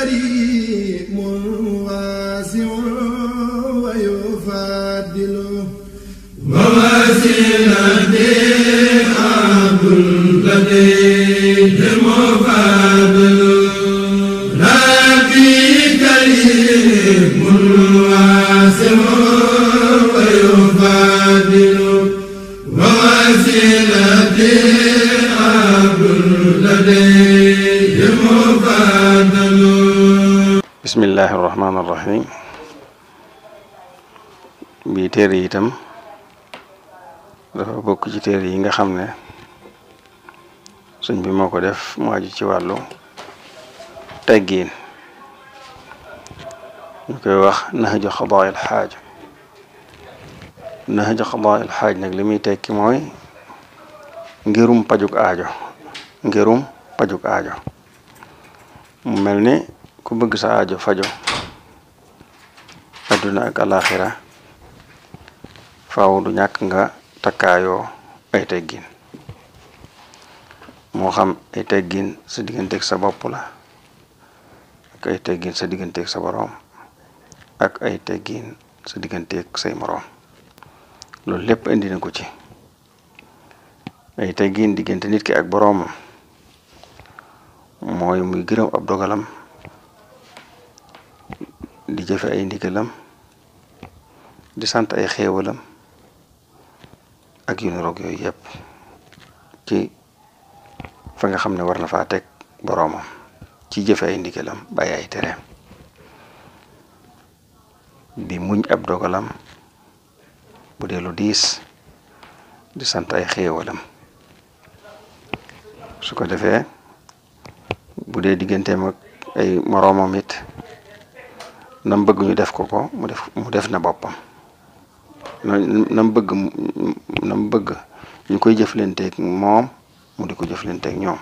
كريم واسع ويفضل ووسيلتي عبد لديه مفضل ربي كريم واسع ويفضل ووسيلتي عبد لديه مفضل bismillahi irrahmani irrahim bii téere yi itam dafa bokk ci téere yi nga xam ne sëñ bi moo ko def mu aju ci wàllu teggiin ñu koy wax nahju xadaayil xaaj nahju xadaayil xaaj nag li muy tekki mooy ngirum pajuk aajo ngirum pajuk aajo mu mel ni ku bëgg sa aajo fajo adduna ak alaxira faaw du ñàkk nga takkaayoo ay teggin moo xam ay teggin sa digganteeg sa bopp la ak ay teggin sa digganteeg sa boroom ak ay teggin sa digganteeg say moroom loolu lépp indi na ko ci ay teggin diggante nit ki ak boroomam mooy muy gërëm ab dogalam di jëfe ay ndigalam di sant ay xéewalam ak yu niroog yooyu yëpp ci fa nga xam ne war na faa teg boroomam ci jëfe ay ndigalam bàyyi ay tereem di muñ ab dogalam bu dee lu diis di sant ay xéewalam su ko defee bu dee digganteem ak ay moroomam it nam bëgg ñu def ko ko mu def mu def na boppam nam bëgg nam bëgg ñu koy jëflanteeg moom mu di ko jëflanteeg ñoom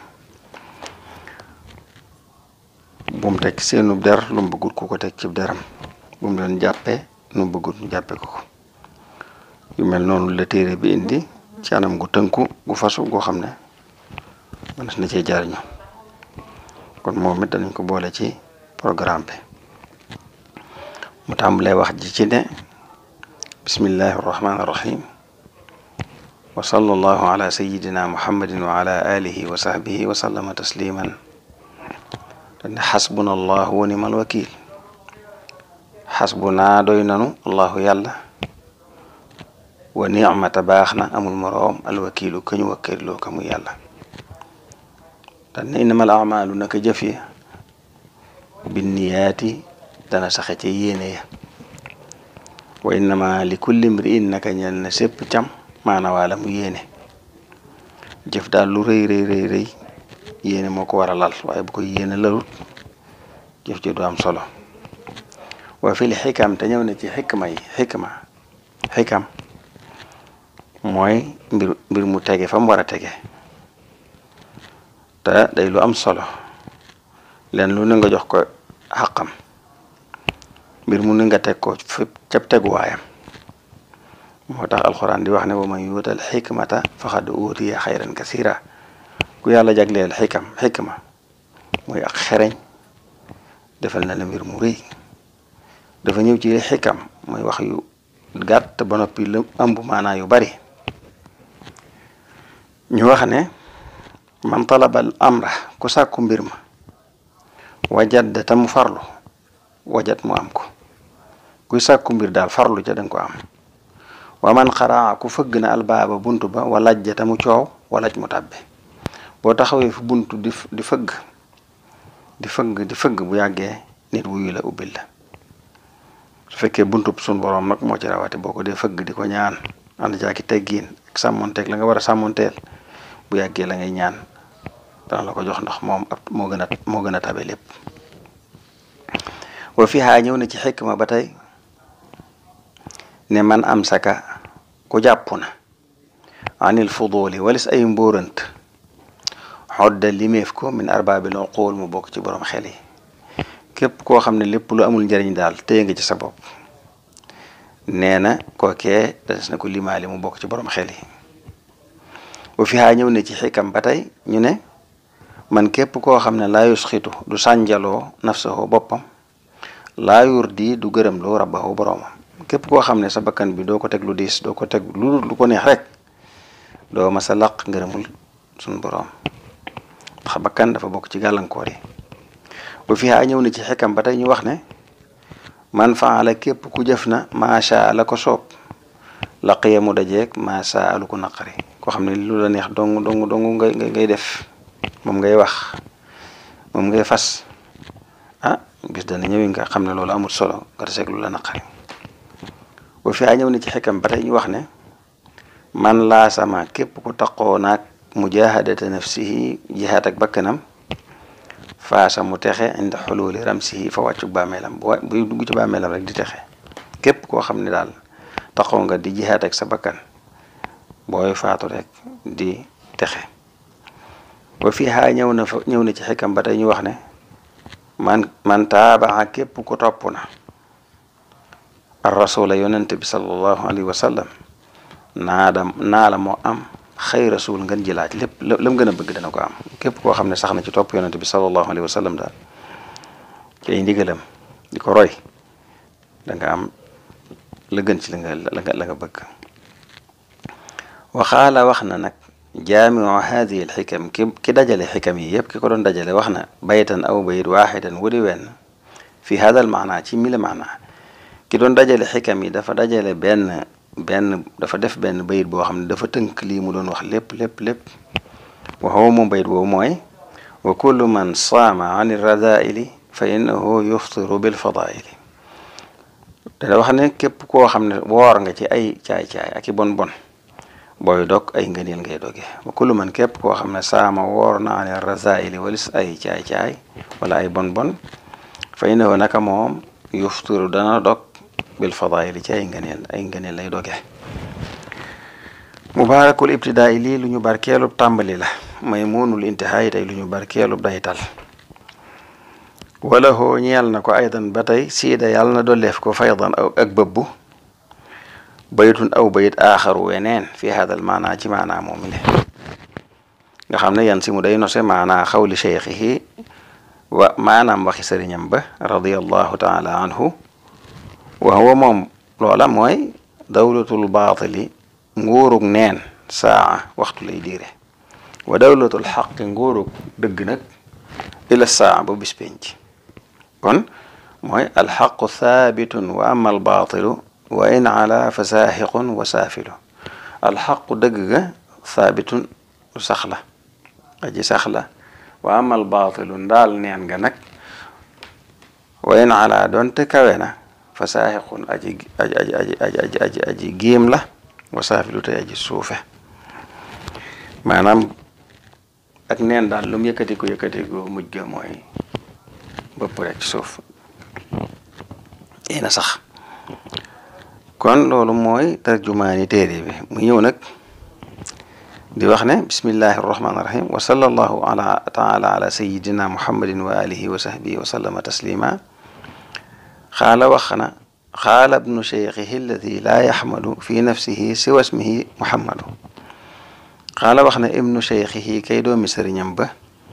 bu mu teg seenu der lu mu bëggut ku ko teg ci deram bu mu leen jàppee nu mu bëggut ñu jàppe ko ko yu mel noonu la téere bi indi ci anam gu tënku gu fasu goo xam ne mënees na cee jariñu kon moom it danañ ko boole ci programme bi mu tàmbalee wax ji ci ne bismillahi irrahmani irrahim wa sallallahu ala sayidina muhammadin wa ala alihi wa sahbihi wa sallama tasliman dane xasbuna allahu wa nimal wakil xasbuna doy nanu allahu yàlla wa nicmata baax na amul moroom alwakilu ka ñu wakkiloo ka mu yàlla dane innamal amalu naka jëf yi binniyaati dana saxe ca yéene ya wa innama li kulli mri'in naka ñel na sépp cam maana waala mu yéene jëf daal lu rëy rëy rëy rëy yéene moo ko war a lal waaye bu ko yéene lalut jëf ji du am solo wa fil xikam te ñëw na ci xikma yi xikma xikam mooy mbir mbir mu tege fa mu war a tege te day lu am solo leen lu ne nga jox ko xaqam mbir mu ne nga teg ko fépp ca teguwaayam moo tax alxuraan di wax ne wa man yuutal xikmata faqad uutiya xayran kasira ku yàlla jagleel xikam xikma mooy ak xereñ defal na la mbir mu rëy dafa ñëw ci xikam mooy wax yu gàtt ba noppi la ëmb maanaa yu bari ñu wax ne man talabal amra ku sàkku mbir ma wajat te mu farlu wajat mu am ko kuy sàkku mbir daal farlu ca danga ko am wa man xaraa ku fëgg na albaaba bunt ba walaj ja te mu coow walaj mu tàbbi boo taxawee fu bunt di di fëgg di fëgg di fëgg bu yàggee nit wuyu la ubbil la su fekkee buntub sun boroom nag moo ci rawati boo ko dee fëgg di ko ñaan ànd jaaki teggiin ak sàmmonteeg la nga war a sàmmonteel bu yàggee la ngay ñaan dana la ko jox ndax moom ab moo gën a moo gën a tabe lépp wa fi xaa ñëw na ci xikma ba tey ne man am saka ku jàpp na anil fuduli walis ay mbóorant xodda limeef ko min arbaabil uqul mu bokk ci borom xel yi képp koo xam ne lépp lu amul njariñ daal téye nga ci sa bopp nee na kookee des na ko limaali mu bokk ci borom xel yi wa fi xaa ñëw ne ci xikam ba tey ñu ne man képp koo xam ne laa yusxitu du sànjaloo nafsahu boppam laa yurdi du gërëm loo rabbahu boroomam képp koo xam ne sa bakkan bi doo ko teg lu diis doo ko teg lu lu ko neex rek doo ma sa laq ngërëmul suñ boroom ndax bakkan dafa bokk ci gàllankoor yi bu fi a ñëw na ci xekkam ba tey ñu wax ne man faala képp ku jëf na macha la ko soob laqiya mu dajeeg macha lu ko naqari koo xam ne lu la neex dong dong dong ngay ngay def moom ngay wax moom ngay fas ah bis dana ñëwi nga xam ne loolu amul solo nga taseeg lu la naqari bu fi a ñëw na ci xekkam ba tey ñu wax ne man laa sama képp ku taqoo naag mujahadata nafsihi jihaat ak bakkanam faasa mu texe inda xululi ramsihi fa wàccu bàmmeelam bu buy dugg ci bàmmeelam rek di texe képp koo xam ne daal taxaw nga di jihaat ak sa bakkan booy faatu rek di texe ba fii xaa ñëw na fa ñëw na ci xikam ba tey ñu wax ne man man taabaa képp ku topp na ar rasula yonente bi sallallahu alayhi wa sallam naadam naa la moo am xëy rasul ngeen ji laaj lépp lam gën a bëgg dana ko am képp koo xam ne sax na ci topp yonente bi sallallahu alayhi wa sallam daal ci ay ndigalam di ko roy da nga am la gën ci la nga la nga la nga bëgg waxaala wax na nag jaamiu hadihi al xikam ki ki dajale xikam yi yëpp ki ko doon dajale wax na baytan aw bayit waaxidan wudi wenn fi hada al maana ci mila maana ki doon dajale xikam yi dafa dajale benn benn dafa def benn bayit boo xam ne dafa tënk lii mu doon wax lépp lépp lépp waxoo moom bayit boobu mooy wa kullu man saama an irradaili fa innahu yuftiru bil fadaili dana wax ne képp koo xam ne woor nga ci ay caay-caay ak i bon bon booy dog ay ngëneel ngay doge wa kullu man képp koo xam ne saama woor na an irradaili walis ay caay-caay wala ay bon bon fa innahu naka moom yuftiru dana dog bil fadaili ci ay ngëneel ay ngëneel lay doge mubaarakul ibtidaa lii lu ñu barkeelub tàmbali la may muunul intihaay tey lu ñu barkeelub daytal wala hoo ñeel na ko aydan ba tey siida yàlla na dolleef ko faydan aw ak bëbbu baytun aw bayit aaxaru weneen fi hadal maanaa ci maanaa moomi le nga xam ne yan si mu day nose maanaa xawli cheikhihi wa maanaam waxi sëriñam ba radiallahu taala anhu wa huwa moom loola mooy dawlatul baatili nguurug neen saa waxtu lay diire wa dawlatul xaqi nguurug dëgg nag ila saa ba bis penc kon mooy alxaqu thaabitun wa ama albaatilu wa in ala fa saaxiqun wa saafilu alxaqu dëgg ga thaabitun lu sax la aji sax la wa ama albaatilu ndaal neen nga nag wa in ala doonte kawe na fa saaxiqun aji aji aji aji aji aji aji géem la wa saafilu tey aji suufe maanaam ak neen daal lu mu yëkkati ko yëkkati ko mujj ga mooy bëpp rek ci suuf yéena sax kon loolu mooy tarjumaani téere bi mu ñëw nag di wax ne bismillahi arrahmani irrahim wa sallallahu ala taala ala sayidina muhammadin wa alihi wa sahbihi wa sallama taslima xaala wax na xaala ibnu cheikhihi alladi laa yaxmadu fi nafsihi siwa ismihi muhammadu xaala wax na ibnu cheikhihi kay doomi sëriñam ba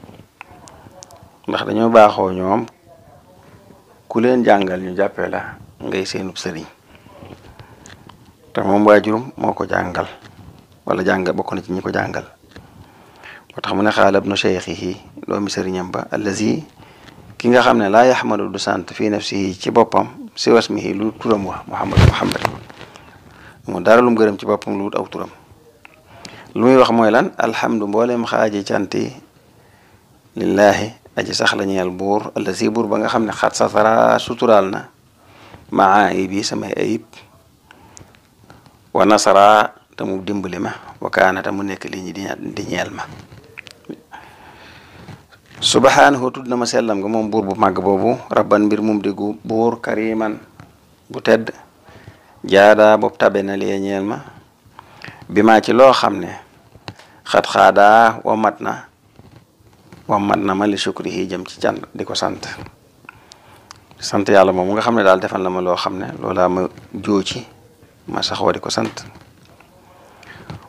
ndax dañoo baaxoo ñoom ku leen jàngal ñu jàppee la ngay seenub sëriñ te moom waajurum moo ko jàngal wala jàngal bokk na ci ñi ko jàngal moo tax mu ne xaala ibnu cheikhihi doomi sëriñam ba allazi ki nga xam ne laa yaxmadu du sant fi nafsihi ci boppam si wasmihi lu turam wa muhammad muhammad mu dara lum gërëm ci boppam lu wut aw turam lu muy wax mooy lan alhamdu mboolem xaaji canti lillahi aji sax la ñeel buur allazi buur ba nga xam ne xat satara suturaal na maa ayibi samay ayib wa nasara te mu dimbali ma wa kaana te mu nekk li ñi di ñeel ma subhaanahu tudd na ma sellam nga moom buur bu màgg boobu rabban mbir mum di gu buur kariman bu tedd jaada bopp tabe na lee ñeel ma bi maa ci loo xam ne xat xaadaa wamat na wamat na ma li shukrihi jëm ci can di ko sant sant yàlla moom nga xam ne daal defal na ma loo xam ne loolaa ma jooci ma saxoo di ko sant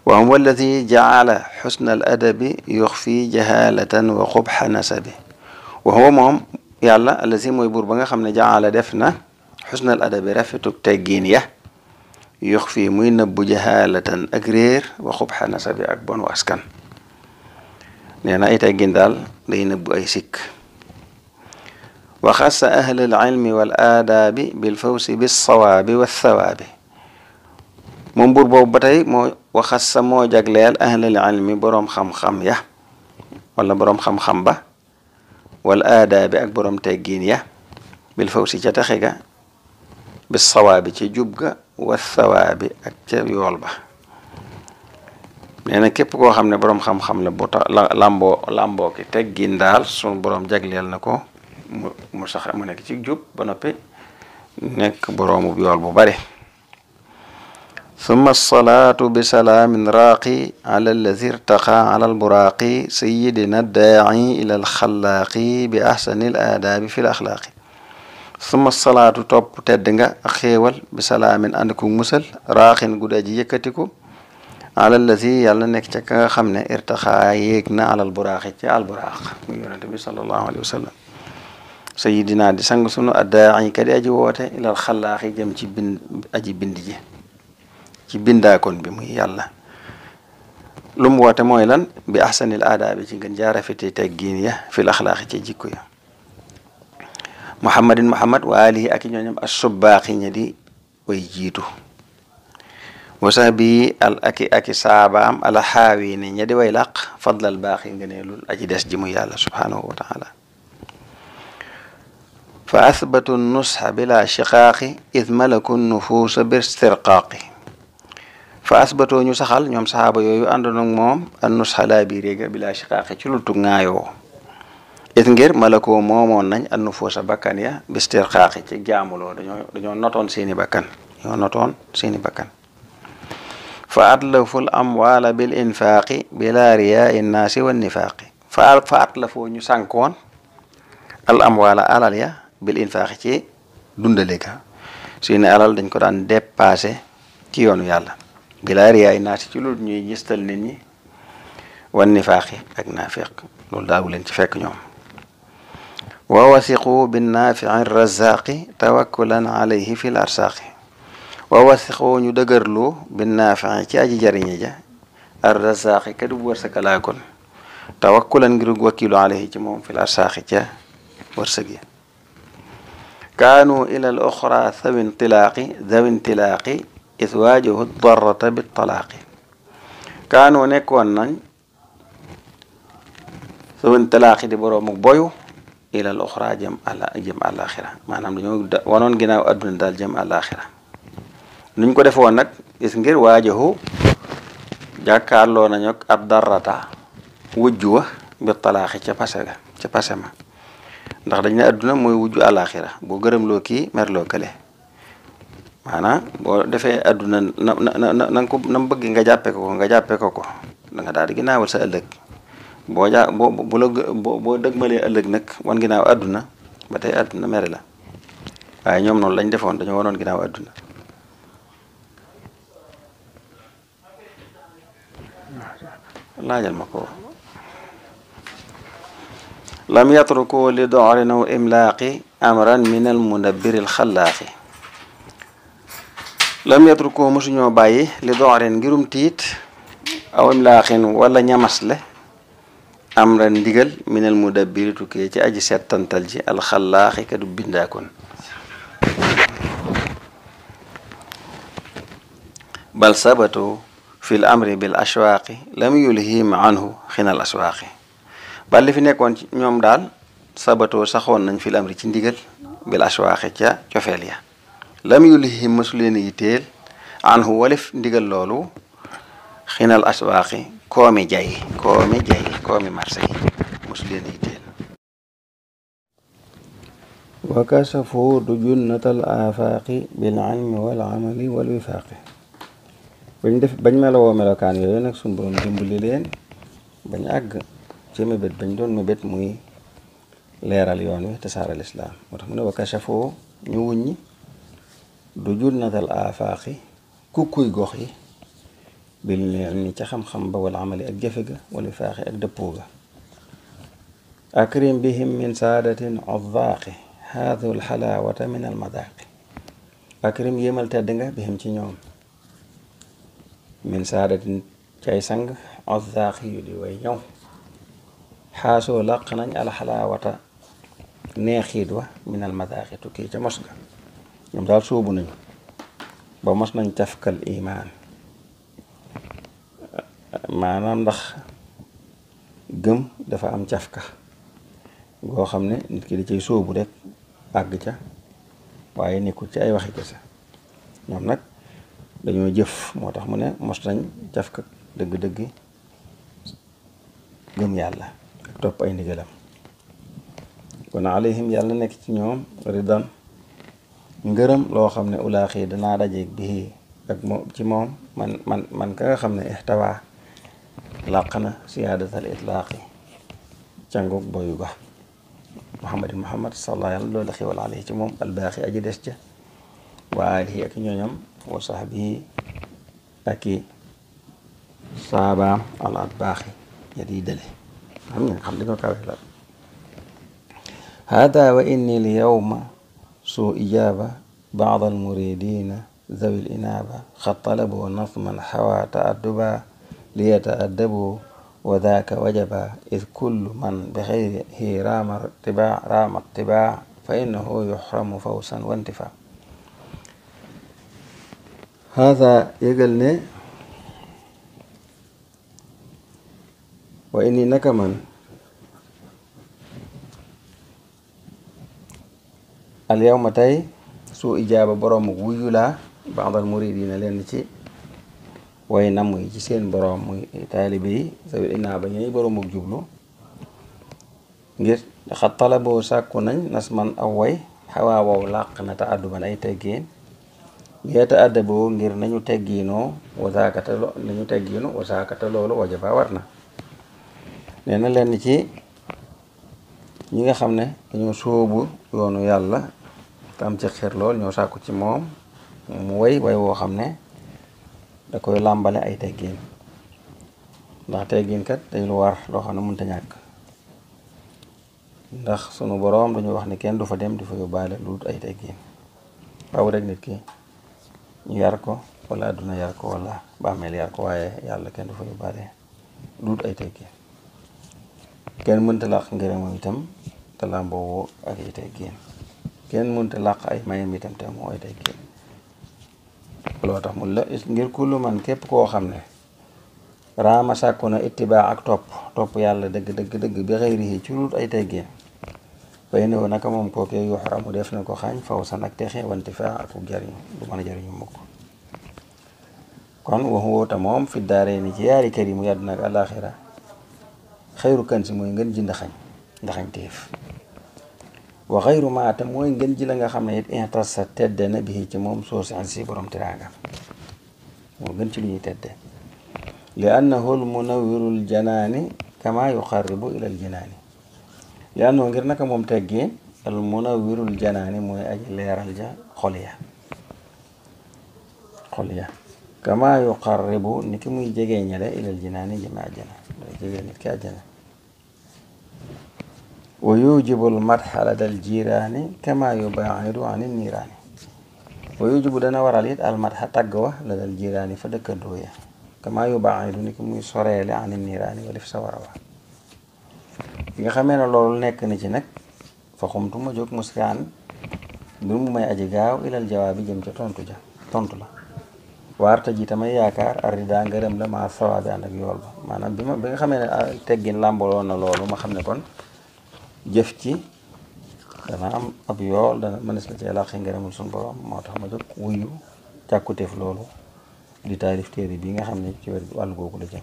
wa huwa alladi jaala xusna al adabi yuxfi jahalatan wa xubxa nasabi wa huwa moom yàlla alladi mooy buur ba nga xam ne jaala def na xusna al adabi rafetug teggiin ya yux fii muy nëbbu jahalatan ak réer wa xubxa nasabi ak bonu askan nee na ay teggin daal day nëbbu ay sikk wa xassa ahla al ilmi wal aadaabi bil fawsi bis sawaabi wa thawaabi moom buur boobu ba tey moo wa xassa moo jagleel ahlal ilmi boroom xam-xam ya wala boroom xam-xam ba wal aadaabi ak boroom teggiin ya bil fawsi ca taxe ga bis sawaabi ca jub ga wa thawaabi ak ca yool ba nee na képp koo xam ne boroom xam-xam la bu ta lamboo lamboo ki teggin daal sunu boroom jagleel na ko mu mu sax mu nekk ci jub ba noppi nekk boroomu yool bu bare summa alsalaatu bisalaamin raaqi ala alladi irtaqa ala alburaaqi sayidina daaci ila alxalaaqi bi axsani al aadaabi fi l axlaaqi summa salaatu topp tedd nga ak xéewal bisalaamin ànd ku musal raaqin gudda ji yëkkatiku ala alladi yàlla nekk ca ka nga xam ne irtaqa yéeg na alal buraaqi ci alburaq muy yonente bi salallahu alayhi wa sallam sayidina di sang sunu addaaci kadi aji woote ilal xalaaqi jëm ci bind aji bind ji ci bindaakoon bi muy yàlla lu mu woote mooy lan bi ahsanil aadaabi ci ngën jaarafeti teggiin ya fil axlaaqi ci jikko ya muhammadin muhammad wa alihi ak ñooñam assubaaqi ña di way jiitu wasa bi al aki aki saabaam ala xaawi ne ña di way làq fadlal baaxi ngëneelul aji des ji muy yàlla subhaanahu wa taala fa athbatu nusxa bila shiqaaqi id malaku nufuusa bir stirqaaqi fa asbatoo ñu saxal ñoom saxaaba yooyu àndoon ak moom an nusxa laa bii réega bila shiqaaqi ci lu tug ŋaayoo it ngir malakoo moomoon nañ an nufuusa bakkan ya bi stirqaaqi ci jaamuloo dañoo dañoo notoon seeni bakkan dañoo notoon seeni bakkan fa atlaful amwaala bil infaaqi bila riyaai nnaasi wa nifaaqi fa fa atlafoo ñu sànkoon al amwaala alal ya bil infaaqi ci dundale ga seeni alal dañ ko daan dépassé ci yoonu yàlla bila riyaai naasi ci loolu ñuy gistal nit ñi wan nifaaqi ak naafiq loolu daawu leen ci fekk ñoom wa wasiqu binnaafici razaqi tawakkulan alayhi fi l arsaaqi wa wasiqu ñu dëgërlu binnaafici ci aji jariñe ja ar razaqi kadu wërsëkalaa kon tawakkulan ngir wakkilu alayhi ci moom fi l arsaaqi ca wërsëg yi kaanu ila al oxra thawi intilaaqi thawi intilaaqi is waajahu darrata bi talaaqi kaanu nekkoon nañ thawi intilaaqi di boroomu boyu ila al oxra jëm àla jëm àlaxira maanaam dañoo wanoon ginnaaw adduna daal jëm àlaxira nuñ ko defoon nag is ngir waajahu jàkkaarloo nañu ak ab darrata wujju wa bi talaaxi ca pase ga ca pase ma ndax dañ ne adduna mooy wujju àlaxira boo gërëmloo kii merloo kële maanaam boo defee adduna na na na na ko na bëgg nga jàppe ko ko nga jàppe ko ko da nga daal di ginnaawal sa ëllëg boo jaa boo bu la boo boo dëgmalee ëllëg nag wan ginnaaw adduna ba tey adduna mere la waaye ñoom noonu lañ defoon dañoo wanoon ginnaaw adduna laajal ma ko lam yatruku li doxrin aw imlaaqi amran min al mudabbiri al xallaaqi lam yatruku mosuñoo bàyyi li doxrin ngirum tiit aw imlaaqin wala ñamasle amran ndigal min al mudabbiri tukkee ci aji settantal ji al xallaaxi ka du bindaakoon bal sabatu fi l amri bil ashwaaqi lam yulhim anhu xinal aswaaqi bal li fi nekkoon ci ñoom daal sabatoo saxoon nañ fil amri ci ndigal bil ashwaaqi ca cofeel ya lam yulhim mësu leen yitteel anhu walif ndigal loolu xinal aswaaqi koomi jay koomi jay koomi marché yi mësu leen yitteel wa kasafu du junnatal afaaqi bil ilmi wal amali wal wifaaqi bañ def bañ melowoo melokaan yooyu nag suñ borom dimbali leen bañ àgg ci mébét bañ doon mébét muy leeral yoon wi te saaral islaam moo tax mu ne wa kashafoo ñu wuññi du junnatal afaaqi kukkuy gox yi bil ni ca xam-xam ba wala amali ak jëfe ga wala faaxi ak dëppoo ga akrim bihim min saadatin oddaaqi haadu alxalaawata min almadaaqi akrim yéemal tedd nga bihim ci ñoom min saadatin cay sang oddaaqi yu di way ñëw xaasoo làq nañ alxalaawata neexiit wa min almadaaqi tukkii ca mos ga ñoom daal sóobu nañu ba mos nañ tafkal imaan maanaam ndax gëm dafa am cafka goo xam ne nit ki da cay sóobu rek àgg ca waaye nekkul ci ay waxi kese ñoom nag dañoo jëf moo tax mu ne mos nañ cafka dëgg-dëgg gëm yàlla ak topp ay ndigalam kon alayhim yàlla nekk ci ñoom ridan ngërëm loo xam ne ulaaxi danaa dajeeg bii ak moom ci moom man man man ka nga xam ne ixtawaa làq na siyaadatal itlaaqi cangug boyu ga muhammadin muhammad sallallahu yàlla loolu xewal alayhi ci moom albaaxi aji des ca wa alihi ak ñooñam wa sahbihi ak i saabaam alaat baaxi ya di dale xam nga xam dañoo kawe la hada wa inni l yawma suu ijaaba baad almuridina zawi l inaaba xad talaboo nasman xawa taadduba liyataaddabu wa daaka wajaba id kullu man bi xayrihi raama tibaa raama tibaa fa innahu yuxramu fawsan wa intifaa hada yëgal ne wa inni naka man al yawma tey su ijaaba boroomu wuyu laa baadal muridina leen ci way namm yi ci seen boroom muy taalibe yi sawil inaa ba ñuy boroomu jublu ngir xat talaboo sàkku nañ nas man aw way xawaa wow làq na ta àdduban ay teggeen yeeta àddaboo ngir nañu teggiinoo wasaakata lo nañu teggiinu wasaakata loolu wajaba war na nee na leen ci ñi nga xam ne dañoo sóobu yoonu yàlla te am ci xir lool ñoo sàkku ci moom mu way way woo xam ne da koy làmbale ay teggiin ndax teggiin kat dañ lu war loo xam ne mënta ñàkk ndax sunu boroom dañu wax ne kenn du fa dem di fa yóbbaale lu dul ay teggiin waaw rek nit ki ñu yar ko wala àdduna yar ko wala bàmmeel yar ko waaye yàlla kenn du fa yóbbaale lu dul ay teggiin kenn mënta làq ngërëmam itam te làmboo ak ay teggiin kenn mënta làq ay mayam itam te moo ay teggiin loo tax mu la ngir kullu man képp koo xam ne raama sàkku na ittibaa ak topp topp yàlla dëgg dëgg dëgg bi xëyrihi ci lut ay teggeen bay ne naka moom kookee yuxramu def na ko xaañ faw san ak texe wanti fa ak jariñu du mën a jariñu mukk kon waxu woota moom fi daaree ni ci yaari kër yi mu yàdduna ak àlaxira xayru kan si mooy ngeen ji ndaxañ ndaxañ téef wa xayru maata mooy ngeen ji la nga xam ne it intas sa tedde na bi ci moom soo san si borom tiraanga moo gën ci lu ñuy tedde li annahu l munawirul janaani kama yuqarribu ilal jinaani li annoo ngir naka moom teggee al munawirul janaani mooy aji leeral ja xol ya xol ya kama yuqarribu ni ki muy jegee ñale ilal jinaani jëme àjjana day jegee nit ki àjjana wa yujibu l madxa ladal jiraani kama yubaidu an niiraani wa yujibu dana waral it al madxa tagg wa ladal jiraani fa dëkkandoo ya kama yubaidu ni ki muy soreele an niiraani wala fi sa war a wa bi nga xamee ne loolu nekk na ci nag fa xumtu ma jóg muskaan mbir mu may aji gaaw ilal jawaabi jëm ca tontu ja tontu la waarta ji tamay yaakaar arida ngërëm la ma sawaabi ànd ak yool ba maanaam bi ma bi nga xamee ne teggin làmbaloon na loolu ma xam ne kon jëf ci dana am ab yool dana mënees la cee làqi ngërëmul suñu borom moo tax ma jóg wuyu càkkuteef loolu di taalif téere bi nga xam ne ci wér wàllu googu la jëm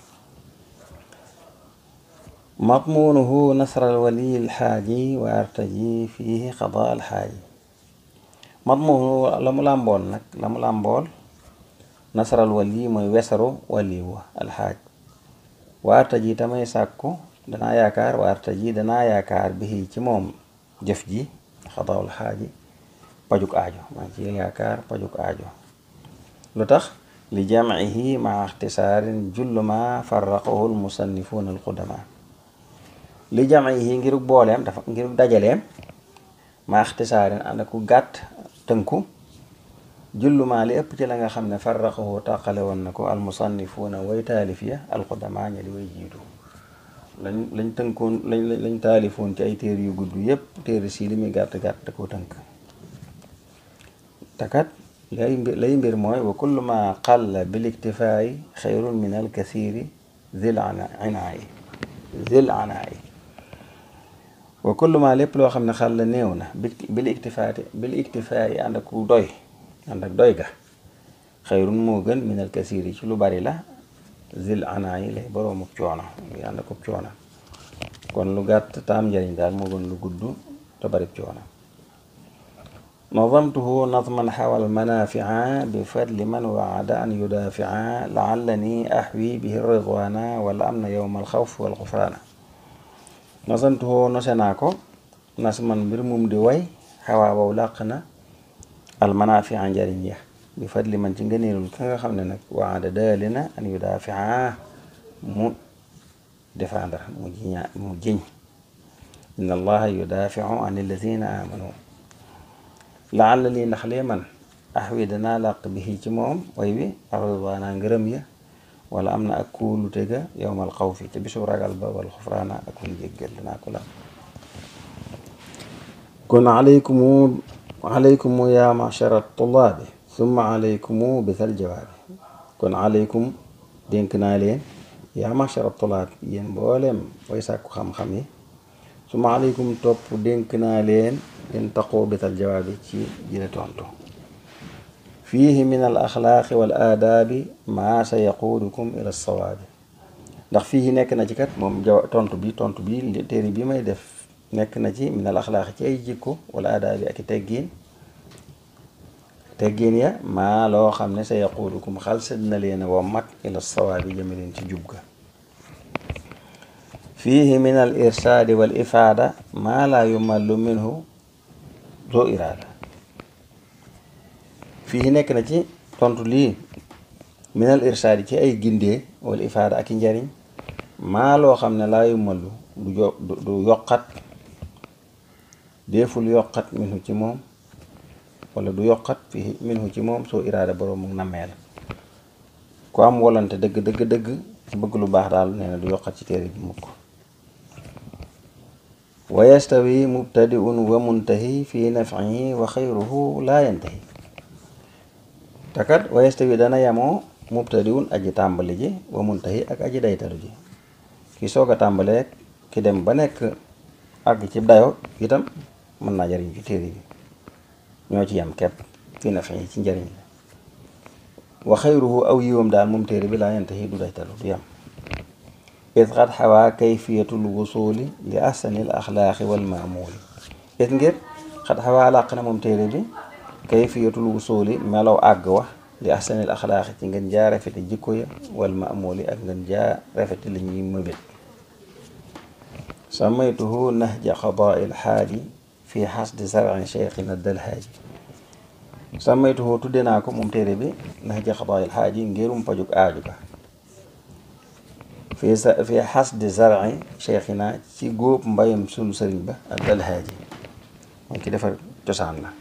مضمونه نصر الولي الحاجي وارتجي فيه قضاء الحاج مضمونه لم لامبول نك لم لامبول نصر الولي موي وسرو ولي الحاج وارتجي تمay sàkku danaa yaakaar waartaji danaa yaakaar bi ci moom jëf ji xadaawul xaaji pajuk aajo maa ngi ci yaakaar pajuk aajo lu tax li jamcihi maa ixtisaarin jullu ma farraqahu almusannifuuna alqudama li jamcihi ngir booleem dafa ngir dajaleem maa ixtisaarin ànd ak ku gàtt tënku jullu ma li ëpp ci la nga xam ne farraqahu tàqale woon na ko almusannifuuna way taalif ya alqudama ña di way jiitu lañ lañ tënkoon lañ lañ taalifoon ci ay téer yu gudd yépp téere si li muy gàtt gàtt da koo tënk takat lay mbir lay mbir mooy wa kullu ma qalla bil iktifaayi xayrun min al kasiri zil anaayi zil anaayi wa kullu ma lépp loo xam ne xal la néew na bil iktifaati bil iktifaayi ànd ak doy ànd ak doy ga xayrun moo gën min al kasiri ci lu bari la zil anaayi lay boroomuk coono ngi ànd akub coono kon lu gàtt taam njariñ daal moo gën lu gudd te barib coono nazamtuhu nazman xawal manafia bi fadli man waada an yudafia laallani ahwi bihi ridwana wala am na yowma alxawf wal xufraana nazamtuhu nose naa ko nasman mbir mum di way xawaa wow làq na al manafia njariñ ya bi fadli man ci ngëneelul ka nga xam ne nag waada daali na an yudafia mu défendre mu jiña mu jiñ inna allaha yudafiu an alladina amanu laalla lii ndax lee man ax wi danaa làq bi ci moom way wi arridwaana ngërëm ya wala am na ak kuulu tega yowmal xawfi te bisu ragal ba wal xufraana ak kun jéggal danaa ko làq kon alaykumu alaykumu ya machara tullaabi summa alaykumu bisal jawaabi kon alaykum dénk naa leen yaa machara tulaab yéen mbooleem way sàkku xam-xam yi summa alaykum topp dénk naa leen leen taqoo bisal jawaabi ci jële tontu fiihi min al axlaaqi wal aadaabi maa sa yaquudukum ila sawaabi ndax fii nekk na ci kat moom jaw tontu bi tontu bi téere bi may def nekk na ci min al axlaaqi ci ay jikko wala aadaabi ak i teggiin teggiin ya maa loo xam ne sa yaquudukum xalsat na leen wa mat ila sawaabi jëme leen ci jub ga fiihi min al irsaadi wal ifaada maa laa yumallu minhu zoo iraada fii nekk na ci tontu lii min al irsaadi ci ay gindee wal ifaada ak i njariñ maa loo xam ne laa yumallu du jo du yokkat deeful yokkat minhu ci moom wala du yokkat fii minhu ci moom soo iraada boroom mu nammee la ku am wolante dëgg dëgg dëgg ci bëgg lu baax daal nee na du yokkat ci téere bi mukk wa yastawi mubtadiun wa muntahi fi nafcihi wa xayruhu laa yantahi takat wa yastawi dana yamoo mubtadiun aji tàmbali ji wa muntahi ak aji daytalu ji ki soog a tàmbalee ki dem ba nekk àgg ci dayo itam mën naa jariñ ci téere bi ñoo ci yam kepp fi nafcihi ci njariñ la wa xayruhu aw yiwam daal moom téere bi laa yantahi du daytalu du yam it xat xawaa kayfiyatul wusuli li ahsanil axlaaqi wal maamuuli it ngir xat xawaa làq na moom téere bi kayfiyatul wusuli melaw àgg wax li ahsanil axlaaqi ci ngeen jaa rafeti jikko ya wal maamuuli ak ngeen jaa rafeti li ñuy mëbét samaytuhu nahja qadaa'il xaaji fi xasdi sarci cheikhina dalhaaji samaytuhu tudde naa ko moom téere bi nahja qadaa'il xaaji ngirum pajuk aaju ga fi sa fi xasdi zarci cheikhina ci góob mbayam sunu sëriñ ba ak dalhaaji mooy ki defar cosaan la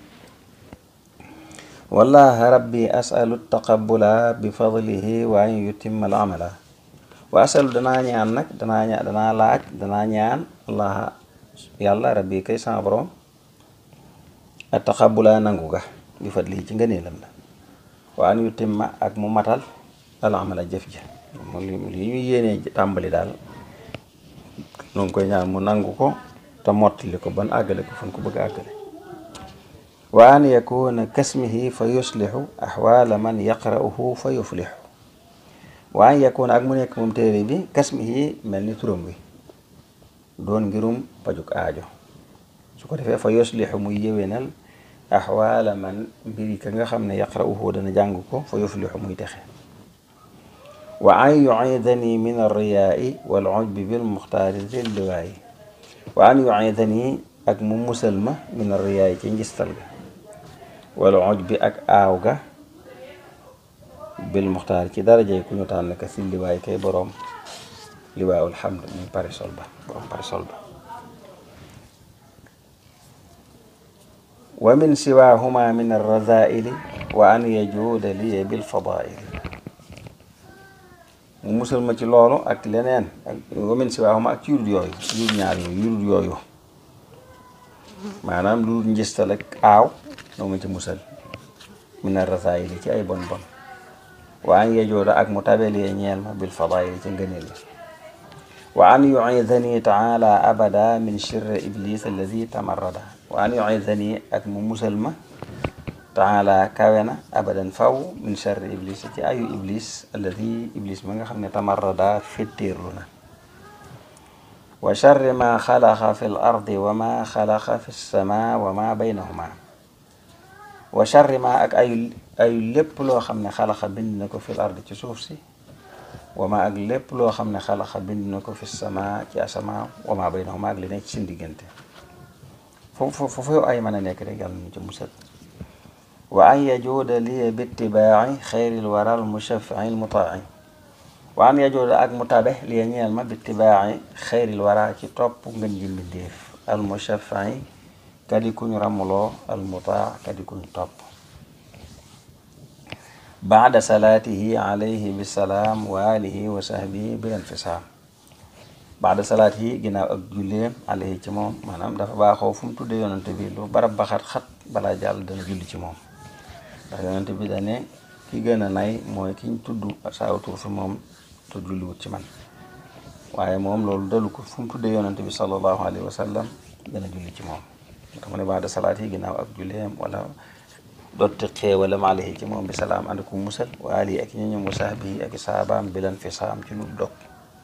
wallaha rabbi asalu taqabula bi fadlihi wa an yutimma al amala wa asalu danaa ñaan nag danaa ñaan danaa laaj danaa ñaan allaha yàlla rabbi kay sama borom a taqabula nangu ga bi fadlihi ci ngëneelam la wa an yutimma ak mu matal al amala jëf ja moom li ñu yéenee tàmbali daal noo ngi koy ñaan mu nangu ko te mottali ko ban àggale ko fan ko bëgg àggale wa an yakuna kasmihi fa yuslixu axwaala man yaqra'uhu fa yuflixu wa an yakuna ak mu nekk moom téere bi kasmihi mel ni turam wi doon ngirum pajuk aajo su ko defee fa yuslixu muy yéwénal axwaala man mbiri ka nga xam ne yaqra'uhu dana jàng ko fa yuflixu muy texe wa an yuidani min arriyaai wal ujbi bil muxtaari zil liwaayi wa an yuidani ak mu musal ma min arriyaai ci njistal ga wal ujbi ak aaw ga bil muxtaar ci darajey ku ñu tànn ka si liwaay kay boroom liwaayul hamd muy parisol ba boroom parisol ba wa min siwaahuma min arrazaili wa an yajuuda liye bil fadaili mu musal ma ci loolu ak leneen ak wa min siwaahuma ak ci yurut yooyu yurut ñaar yooyu yurut yooyu maanaam lu dul njistal ak aaw noo ma ci musal min arrazaili ci ay bon bon wa an yajuuda ak mu tabelee ñeel ma bil fadaili ci ngëneel yi wa an yuidani taala abada min shirri iblis alladi tamarrada wa an yuidani ak mu musal ma taala kawe na abadan faw min sharri iblis ci ayu iblis alladi iblis ma nga xam ne tamarrada fittirlu na wa sharri ma xalaqa fi l ardi wa ma xalaqa fi lsama wa ma baynahuma wa sharri ma ak ayu ayu lépp loo xam ne xalaqa bind na ko fi l ardi ci suuf si wama ak lépp loo xam ne xalaxa bind na ko fi sama ci asama wama baynahuma ak li nekk ci seen diggante foofu foofu ay mën a nekk rek yàlla ñu ci musal wa an yajuuda liye bitibaaci xayril waral mushafii lmutaaci wa an yajuuda ak mu tabe liye ñeel ma bitibaaci xayril wara ci topp ngën ji mbindéef al mushafii kadi kuñ ramuloo al mutaa kadi kuñ topp baada salaatihi alayhi bisalaam wa alihi wa sahbihi bil infisaam baada salaatihi ginnaaw ak julleem alayhi ci moom maanaam dafa baaxoo fu mu tuddee yonante bi lu barab ba xat-xat balaa jàll dana julli ci moom ndax yonante bi dane ki gën a nay mooy kiñ tudd saaw tur fi moom te julliwut ci man waaye moom loolu dalu ko fu mu tuddee yonante bi sallallahu alayhi wa sallam dana julli ci moom tax mu ne baada salaatihi ginnaaw ak julleem wala dotti xéewalam alayhi ci moom bi salaam ànd ku musal wa ali ak ñoñom wa sahbihi ak saabaam bilan fi saam ci lu dog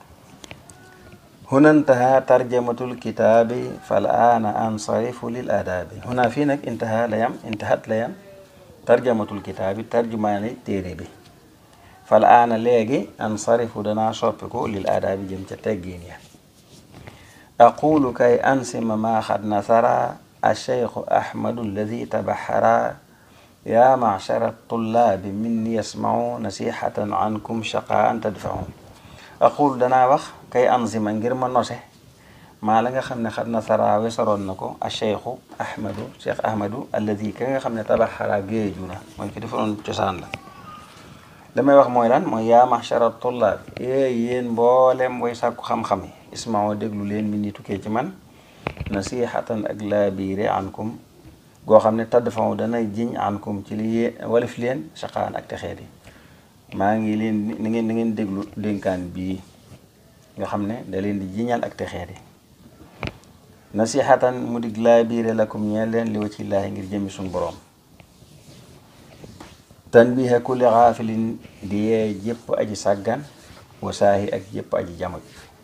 huna intaha tarjamatul kitaabi fal aana ansarifu lil adaabi huna fii nag intaha la yam intahat la yam tarjamatul kitaabi tarjumaani téere bi fal aana léegi ansarifu danaa soppiku lil adaabi jëm ca teggiin ya aqulu kay ansima maa xad nasara alcheikhu ahmadu alladi tabaxara yaa machara tullaabi minni yasmau nasihatan ankum shaqaan tadfaun aqul danaa wax kay anzima ngir ma nose maa la nga xam ne xat nasara wesaroon na ko a cheikhu ahmadu cheikh ahmadu alladi ka nga xam ne tabaxara géeju na mooy ki defaroon cosaan la damay wax mooy lan mooy yaa machara tullaab ee yéen mboolem way sàkku xam-xam yi ismao déglu leen mi ni tukkee ci man nasihatan ak laabiire ankum goo xam ne tadd faw dana jiñ ankum ci li walif leen saqaan ak texeet yi maa ngi leen ni ngeen ni ngeen déglu dénkaan bii nga xam ne da leen di jiñal ak texeet yi nasihatan mu dig laabiire lakum ñeel leen li wacillaahi ngir jëmi suñ boroom tanbiha kulli xaafilin di yee jëpp aji sàggan wasaahi ak jëpp aji jamuj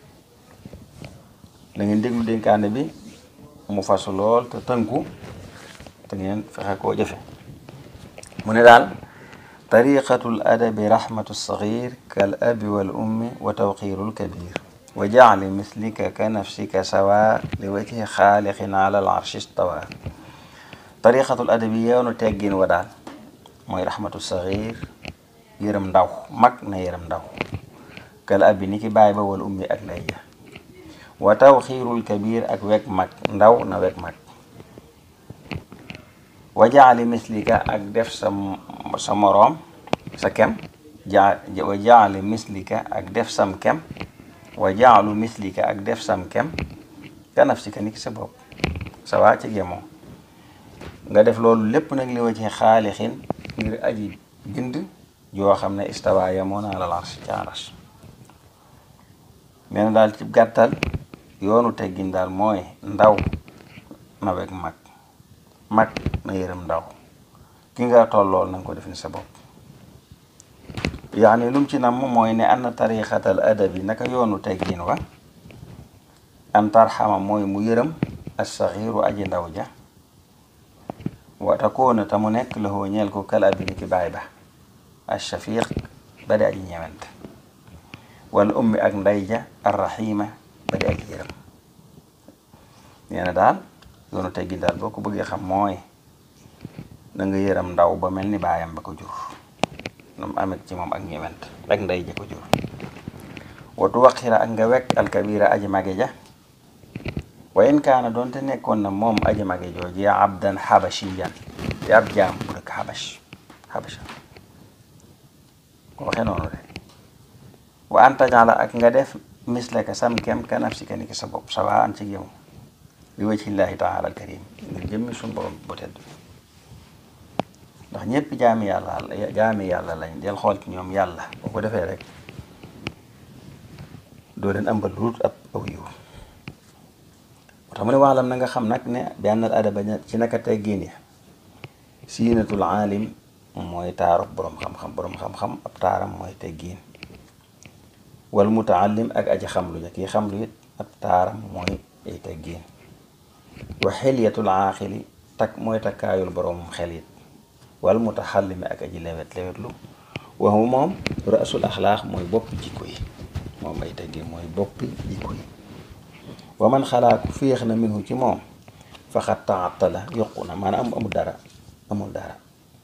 da ngeen déglu dénkaane bi mu fasu lool te tënku te ngeen fexe koo jëfe mu ne daal tariqatul adabi rahmatu sagir kal abi wal ummi wa tawqirul kabir wa jaali mislika ka nafsika sawa li wajhi xaaliqin ala al arshi stawa tariqatul adabi yoonu teggin wa daal mooy rahmatu sagir yërëm ndaw mag na yërëm ndaw kal abi ni ki bàyyi ba wal ummi ak lay ja wa tawxiirul kabir ak weg mag ndaw na weg mag wa jaali mislika ak def sa sa moroom sa kem ja wa jaali mislika ak def sam kem wa jaalu mislika ak def sam kem ka nafsika ni ki sa bopp sa waa ci gemoo nga def loolu lépp nag li wa ci xaalixin ngir aji bind yoo xam ne istawa yamoo naa la lars ci aras nee na daal ci gàttal yoonu teggin daal mooy ndaw na weg mag mag na yërëm ndaw ki nga tollool na nga ko def ni sa bopp yaani lum ci nam mooy ne ann tariqatal adabi naka yoonu teggin wa an tarxama mooy mu yërëm assaxiiru aji ndaw ja wa takoona ta mu nekk la hoo ñeel ko kal abi ni ki baay ba ashafiq ba di aji ñewent wal ummi ak nday ja arrahima ba di aji yërëm nee na daal yoonu teggin daal boo ko bëggee xam mooy na nga yërëm ndaw ba mel ni baayam ba ko jur nu mu amet ci moom ak ñëwent ak ndey ja ko jur watu waqira ak nga wekk alkabira aji mage ja wa in kaana doonte nekkoon na moom aji mage jooji abdan xabashiyan di ab jaam bu dëkk xabash xabasha ko waxee noonu de wa an tajala ak nga def misleka sam kem ka nafsika ni ki sa bopp sawa an ci yow bi wajhillahi taala al karim ngir jëmmi suñ borom bu tedd ndax ñëpp jaami yàlla jaami yàlla lañ del xool ci ñoom yàlla boo ko defee rek doo leen ambal luut ab aw yiw moo tax mu ne waalam na nga xam nag ne benn adaba ci naka teggin ya siinatul aalim mooy taaru boroom xam-xam boroom xam-xam ab taaram mooy teggiin wal mutaallim ak aji xamlu ja kii xamlu it ab taaram mooy ay teggiin wa xilyatul aaxili tak mooy takkaayul boroomum xel it wal mutaxallimi ak aji lewet lewetlu waxu moom rasul axlaax mooy boppi jikko yi moom ay teggiin mooy boppi jikko yi wa man xalaaku féex na minhu ci moom faxat taatala yokku na maanaam amul dara amul dara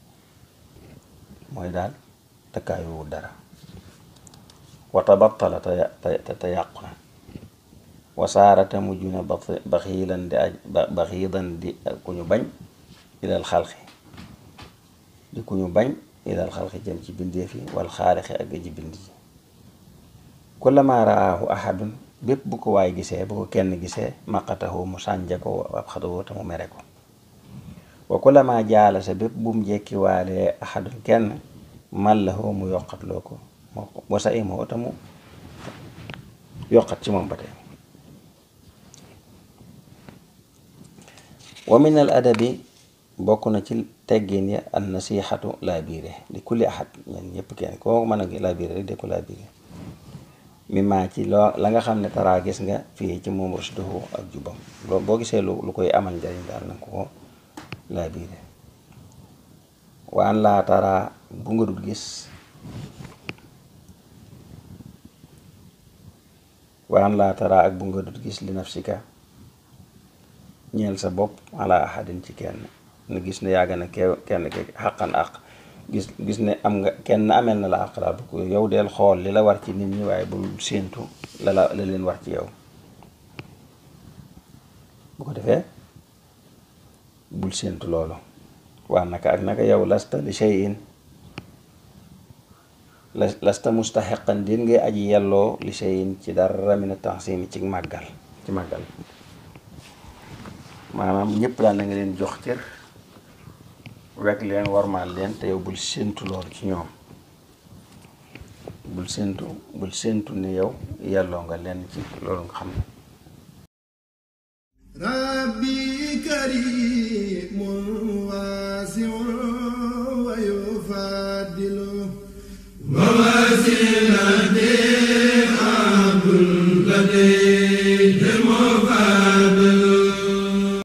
mooy daal takkaayuwul dara wa tabattala te te yàqu na wasaarate mujj na baxiilan di aj baxiidan di ku ñu bañ ilal xalqi di ku ñu bañ ilal xalqi jëm ci bindeef yi wal xaalixi ak aji bind ji kullama raahu ahadun bépp bu ko waay gisee bu ko kenn gisee maqatahu mu sànja ko ab xatahu te mu mere ko wa kullama jaala sa bépp bu mu jekki waalee ahadun kenn mallahu mu yokkatloo ko moo wasa imoo te mu yokkat ci moom ba tey wa min al adabi bokk na ci teggin ya an nasihatu laa biire di kulli ahad ñen ñëpp kenn koo mën a laa biire rek de ko laa biire mi maa ci loo la nga xam ne taraa gis nga fii ci moom rusduhu ak jubam boo gisee lu lu koy amal njariñ daal nanga ko laa biire waan laa taraa bu nga dul gis waan laa taraa ak bu nga dul gis li nafsika ñeel sa bopp ala ahadin ci kenn na gis ne yàgg na ke kenn ke xaqan àq gis gis ne am nga kenn amel na la àq daal bu ko yow del xool li la war ci nit ñi waaye bul séentu la la la leen war ci yow bu ko defee bul séentu loolu waa naka ak naka yow lasta li shay'in lasta mustaxiqan din ngay aji yelloo li shay'in ci dara mina taxsimi ci màggal ci màggal maanaam ñëpp daal na nga leen jox cër wekk leen warmaal leen te yow bul séentu loolu ci ñoom bul séentu bul séentu ni yow yelloo nga leen ci loolu nga xam ne rabbi karim